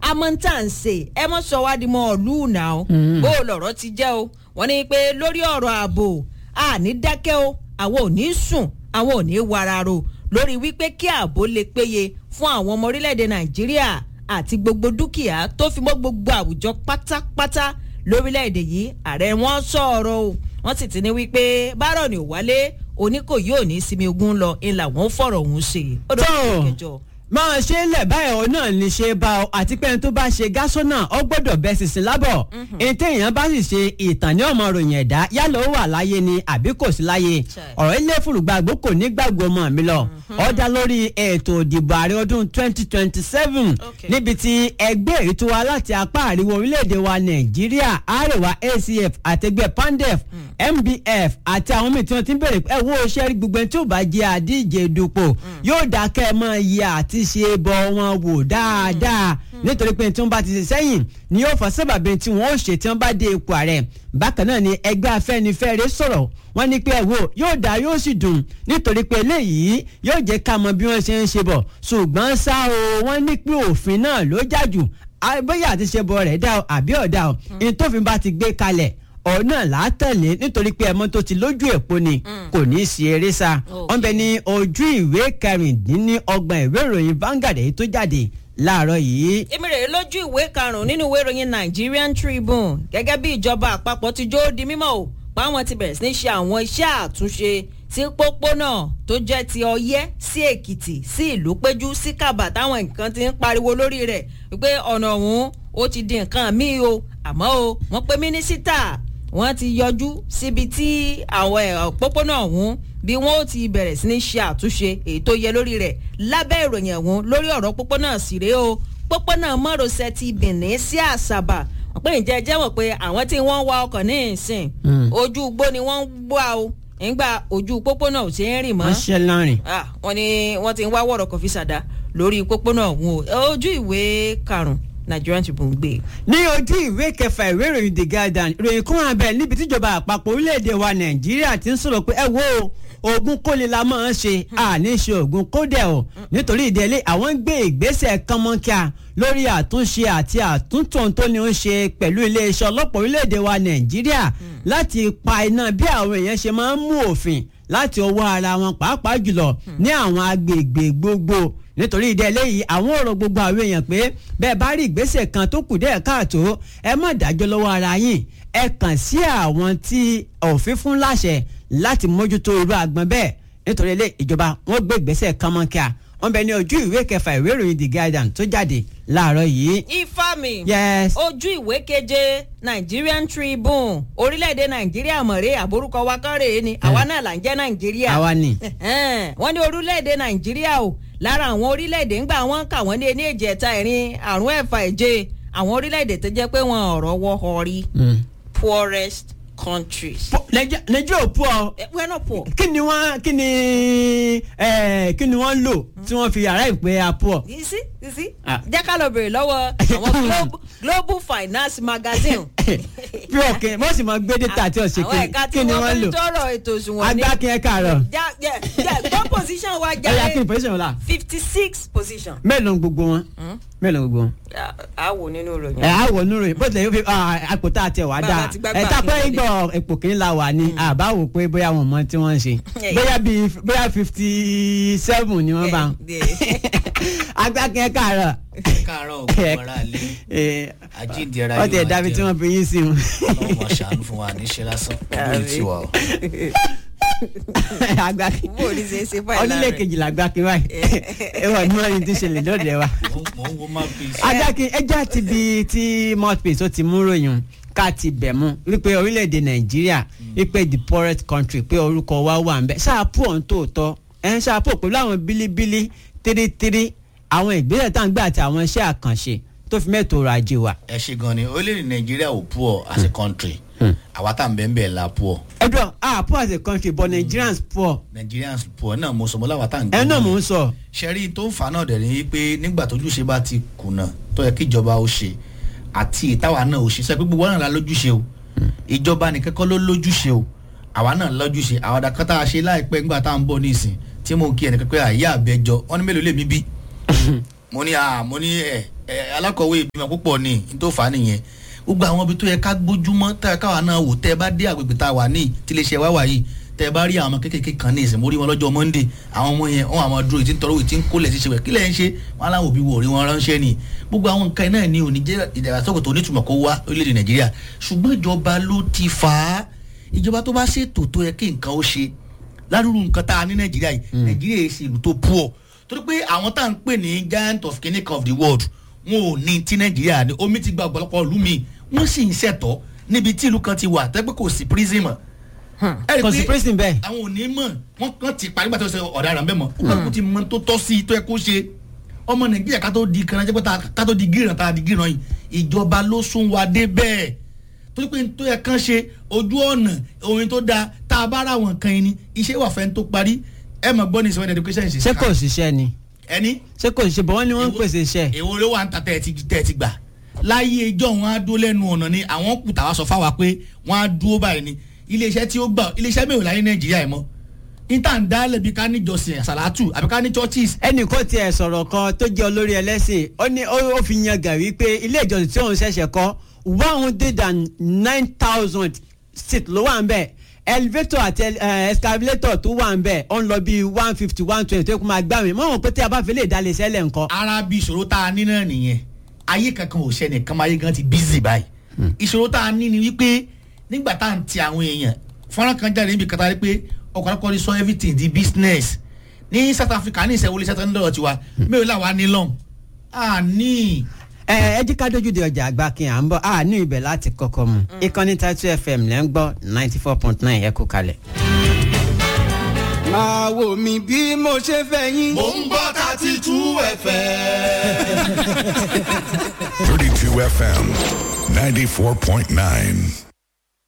amọ̀ntà ń ṣe ẹ mọ̀ sọ wá di mọ́ ọ̀lú náà o bó o lọ̀rọ̀ ti jẹ́ o wọ́n ní pé lórí ọ̀rọ̀ ààbò àní dákẹ́ o àwọn ò ní sùn àwọn ò ní wararo lórí wípé kí ààbò lè péye fún àwọn ọmọ orílẹ̀-èdè nàìjíríà àti gbogbo dúkìá tó fi mọ́ gbogbo àwùjọ pátápátá lórílẹ̀-èdè yìí ààrẹ wọn sọ̀rọ̀ o wọ́n sì ti ní wípé bárọ̀ ni ò wálé oníkòyí ò ní sinmi ogun lọ ńlá wọn fọ̀rọ̀ òun ṣe. ó tó dọ̀rọ̀ kẹjọ. máa ṣe é lẹ̀ báyìí ọ náà ní ṣe bá ọ àti pé ẹni tó bá ṣe gásọ́nà ọ gbọ́dọ̀ bẹ́ sísìn lábọ̀ ẹni téèyàn bá sì ṣe ìtàn ní ọmọ ròyìn ẹ̀dá yálà ó wà láyé ni àbí kò sí láyé Chai. ọ̀rọ̀ ilé fùrùgbàgbó kò ní gbàgbọ́ ọmọ mi lọ ọ dá lórí ètò ìdìbò ààrẹ ọdún 2027 Okay. níbi tí ẹgbẹ́ èyí tó wá láti apá àríwá orílẹ̀-èdè wa nàìjíríà àríwá acf àtẹgbẹ́ pandef mbf àti àwọn míì tí wọ́n ti ń bèrè pé ẹ wo ṣe rí gbogbo ẹni tí ò bá jẹ́ àdíje dupò yóò dákẹ́ mọ́ iye àti ṣe bọ́ wọn wò dáadáa nítorí pé tí wọ́n bá ti ṣe sẹ́yìn ni yóò fọ́ sábàbí tí wọ́n ó ṣe tí wọ́n bá dé ipò ààrẹ bákan náà ni ẹgbẹ́ afẹ́nifẹ́re sọ̀rọ̀ wọ́n ní pé ẹ wo yóò dá yóò sì dùn nítorí pé eléyìí yóò jẹ́ ká mọ bí wọ́n ṣe ń ṣe bọ̀ ṣùgbọ́n ṣá o wọ́n ní pé òfin náà ló jà jù Ah, bóyá àti ṣe bọ̀ rẹ̀ dá o àbí ọ̀dà o ní tófin bá ti gbé kalẹ̀ ọ̀nà látẹ̀lé nítorí pé ẹmọ tó ti lójú èpo ni kò ní í ṣe eré sá Okay. wọ́n bẹ ní ojú ìwé kẹrìndínlọ́gbọ̀n ìwé ìròyìn Vanguard èyí tó jáde láàárọ̀ yìí. èmi rèé lójú ìwé karùnún nínú ìwé ìròyìn Nigerian Tribune gẹ́gẹ́ bí ìjọba àpapọ̀ ti jó di mímọ̀ o páwọn ti bẹ̀rẹ̀ sí ní ṣe àwọn iṣẹ́ àtúnṣe sí pópónà tó jẹ́ ti Ọ̀yẹ́ sí Èkìtì sí ìlú péjú sí Kàbà táwọn nǹkan ti ń pariwo lórí rẹ̀ wípé ọ̀nà ọ̀hún ó ti di nǹkan míì o àmọ́ o wọ́n pe mínísítà wọ́n ti yọjú síbi tí àwọn ẹ̀, òpópónà ọ̀hún bí wọ́n ó ti bẹ̀rẹ̀ sí ní ṣe àtúnṣe èyí tó yẹ lórí rẹ̀ lábẹ́ ìròyìn ọ̀hún lórí ọ̀rọ̀ pópónà sì rèé o pópónà márosẹ̀ ti Benin sí Àsàbà wọ́n pé ǹjẹ́ ẹ jẹ́ mọ̀ pé àwọn tí wọ́n ń wa ọkọ̀ ní ìsìn ojú igbó ni wọ́n ń gbà o nígbà ojú pópónà ò ṣe ń rìn mọ́ wọ́n ṣe lọ́rìn. Ah, wọ́n ní wọ́n ti ń wá wọ̀rọ̀ kọfí sàdá lórí pópónà ọ̀hún o ojú ìwé karùn-ún Nigerian Tribune gbé e. ní ojú ìwé kẹfà ìwé ìròyìn the guardian ìròyìn kún abẹ níbi tíjọba àpapọ̀ orílẹ̀-èdè wa nàìjíríà ti ń sọ̀rọ̀ pé ẹ wo oògùn kólé la máa ń ṣe àní ṣe oògùn kódẹ̀ o nítorí ìdílé àwọn ń gbé ìgbésẹ̀ kánmọ́nkíá lórí àtúnṣe àti àtúntò tó ní ń ṣe pẹ̀lú iléeṣẹ́ ọlọ́pàá orílẹ̀-èdè wa nàìjíríà láti pa iná bí àwọn èèyàn ṣe máa ń mú òfin láti ọwọ́ ara wọn pàápàá jùlọ ní àwọn agbègbè gbogbo nítorí ìdí eléyìí àwọn ọ̀rọ̀ gbogbo àwọn èèyàn pé bẹ́ẹ̀ bá rí ìgbésẹ̀ kan tó kù díẹ̀ káàtó ẹ má dájọ́ lọ́wọ́ ara yín ẹ kàn sí àwọn tí òfin fún láṣẹ láti mójútó irú àgbọn bẹ́ẹ̀ nítorí ilé ìjọba wọn gbé ìgbésẹ̀ kánmọ́nkíà wọn bẹ ní ojú ìwé kẹfà ìwé ìròyìn the guardian tó jáde láàárọ̀ yìí. ifá mi yes ojú ìwé keje Nigerian Tribune orílẹ̀-èdè Nàìjíríà mọ̀rẹ́ àbórúkọ wa kán rèé ni àwa náà là ń jẹ́ Nàìjíríà àwa ni. Ẹ̀hẹ́n, wọ́n ní orílẹ̀-èdè Nàìjíríà o lára àwọn orílẹ̀-èdè ńgbà wọ́n kà wọ́n ní ẹni èjì ẹ̀ta ẹ̀rin àrùn ẹ̀fà ẹ̀jẹ̀ àwọn orílẹ̀-èdè tó jẹ́ pé wọ́n ọ̀rọ̀ wọ́ họ rí poorest countries. nàìjíríà ò pọ̀ ọ́ Eh, we're not poor. kí ni wọ́n kí ni eh, kí ni wọ́n lò tí wọ́n fi yàrá ìpè àpọ̀. you see you see Ah. jẹ́ ká lọ bèrè lọ́wọ́ àwọn Global- Global Finance Magazine. bí òkè wọ́n sì máa gbé data àti ọ̀sẹ̀ àwọn ẹ̀ka tí kí ni wọ́n wọ́n fi lò. ń tọrọ ètò òṣùwọ̀n ní. agbákin ẹ káàárọ̀ já jẹ jẹ gbọ́ position wa ẹ̀yà kí ni jáde position wọn la fifty six position. mélòó ni gbogbo wọn mélòó ni gbogbo wọn. a a wò nínú ìròyìn. ẹ á wọ nínú rẹ bó tilẹ̀ yóò fi àpò tá a tẹ̀ wá Bàbá dáa ti gbá ẹ gbà tá kí pé wọlé. gbọ́ ipò kìíní la wà ní àbá wò pé bóyá wọn mọ tí wọ́n ń ṣe Ẹ̀yà. bóyá bíi bóyá fifty seven ni wọ́n bá Ẹ̀, agbákin ẹ káàárọ̀ káàárọ̀ òkú ara lé ẹ àjíǹde ara wọ́n ti ẹ̀ dábí tí wọ́n fi yín sí wọn. ọmọ ṣàánú fún wa níṣẹ́ lásán lórí tiwa o. agbákin bó o ní ṣe é ṣe fáìlì onílé kejìlá agbákin báyìí ẹ wọ ní wọn ní ti ṣẹlẹ̀ lóde wa. Mo- mo ń wo má fi adákin ẹjẹ́ àti ibi tí mouthpiece ó ti mú ròyìn ká ti bẹ̀ mú wípé orílẹ̀-èdè nàìjíríà wípé the poorest country pé orúkọ wa wà ń bẹ̀ ṣáàpù ọ̀hún tòótọ́ ẹ̀ ń ṣáàpù pẹ̀lú àwọn bílíbílí tírítírí àwọn ìgbésẹ̀ tá à ń gbé àti àwọn iṣẹ́ àkànṣe tó fi mẹ́tò ọrọ̀ ajé wa. ẹ ṣe gan ni orílẹ̀-èdè nàìjíríà ò poor as a country àwa tá à ń bẹ́ẹ̀ bẹ́ẹ̀ la poor ẹ̀dùn ah poor as a country but nigerians poor nigerians poor náà mo sọ mo láwa tá à ń ẹ̀ náà mò ń sọ. ṣẹ́rí tó ń fa náà dẹ̀ ni pé nígbà tójúṣe bá ti kùnà tó yẹ kí ìjọba ó ṣe àti ìtawà náà ó ṣe sọ pé gbogbo wa náà la lójúṣe o ìjọba nìkan kọ́ ló lójúṣe o àwa náà lójúṣe àwọn àdàkọ́ tá a ṣe láìpẹ́ nígbà tá à ń bọ̀ ní ìsìn tí mo kí ẹnìkan pé àyè àbẹjọ wọn ní mélòó lè mí bí mo ní à mo ní ẹ ẹ, alákọ̀wé ìbímọ púpọ̀ ni n tó fà á nìyẹn gbogbo àwọn ibi tó yẹ ká gbójúmọ́ tá a káwa náà wò tẹ́ ẹ bá dé àgbègbè tá a wà ní tiléeṣẹ́ wá wà yìí tẹ́ ẹ bá rí àwọn ọmọ kékèké kan ní ìsìn mo rí wọn lọ́jọ́ monday àwọn ọmọ yẹn wọn àwọn dúró ìtí ń tọrọ ìtí ń kólẹ̀ sí ṣe wẹ̀ kílẹ̀ ń ṣe wọn aláwọ̀ òbí wò rí wọn ránṣẹ́ ni gbogbo àwọn nǹkan náà ní òní jẹ́ ìdàgbàsókè tó nítumọ̀ kó wá orílẹ̀-èdè nàìjíríà ṣùgbọ́n ìjọba ló ti fà á ìjọba tó bá ṣètò tó yẹ kí nǹkan ó ṣe ládùúgbò nǹkan tá a ní nàìjíríà yìí nàìjíríà yìí ṣe ìlú tó poor torí pé àwọn tá à ń pè ní giant of clinic of the world wọn ò ní ti nàìjíríà ní omi ti gba ọ̀pọ̀lọpọ̀ ìlú mi wọ́n sì ń ṣẹ̀tọ́ níbi tí ìlú kan ti wà tẹ́gbẹ́ kò sí prison mọ́. Ẹ rí i kò sí pé prison bẹ́ẹ̀. àwọn ò ní mọ̀ wọ́n kàn ti parí gbàtọ́ sẹ ọ̀daràn bẹ́ẹ̀ mọ́ ó kàn kó ti mọ tó tọ́ sí i tó yẹ kó ṣe ọmọ nàìjíríà ká tó di kan jẹ́ pé ta- ká tó di gíràn tá a di gíràn yìí ìjọba ló sún wa dé bẹ́ẹ̀ torí pé tó yẹ kán ṣe ojú ọ̀nà orin tó dáa tá a bá ra àwọn nǹkan yìí ni iṣẹ́ wà fẹ́ tó parí ẹ mọ̀ gbọ́ ní ìsọ̀rọ̀ education ṣe ṣé kò ṣiṣẹ́ ni ẹni ṣé kò ṣiṣẹ́ bọ̀ wọ́n ní wọ́n ń pèsè iṣẹ́. èwo ló wà ń ta tẹ́ ẹ ti tẹ́ ẹ ti gbà láyé ijọ́ wọn á dúró lẹ́nu ọ̀nà ni àwọn kù tàwa sọ fáwa pé wọ́n á dúró báyìí ni iléeṣẹ́ tí ó gbà iléeṣẹ́ mẹ́rin láyé nàìjíríà yìí mọ́ níta ń dálẹ̀ bí ká níjọsìn àsàlátù àbí ká ní churches ẹnì kan tiẹ̀ sọ̀rọ̀ kan tó jẹ́ olórí ẹlẹ́sìn ó ní ó ó fi yan gàrí pé ilé ìjọsìn tí òun ṣẹ̀ṣẹ̀ kọ́ one hundred and nine thousand seat ló wà ń bẹ̀ elevator àti eh, escalator tó wà ń bẹ̀ ó ń lọ bí one fifty one twenty tó kó máa gbà mí mọ̀ wọn pé tí a bá fi lè dalẹ̀ sẹ́lẹ̀ nǹkan. ara bí ìṣòro tá a ní náà nìyẹn ayé kankan ò ṣẹlẹ̀ kan ayé gan ti busy báyìí ìṣòro tá a ní ni wípé nígbà tá à ń ti àwọn èèyàn fọ́nrán kan jáde níbi kata pé ọ̀pọ̀lọpọ̀ ní sọ everything di business ní south africa ní ìṣẹ̀wọlé iṣẹ́ tó ń lọ́rọ̀ tiwa mẹ́rin làwa ní lọ́n a ní ẹ ẹ jí ká dójú de ọjà àgbà kí à ń bọ̀ a ní ibẹ̀ láti kọ́kọ́ mu ìkànnì tatu fm lẹ́ ń gbọ́ ninety four point nine ẹ kú kalẹ̀. máa wò mí bí mo ṣe fẹ́ yín. mò ń gbọ́ thirty two fm. 32 FM 94.9.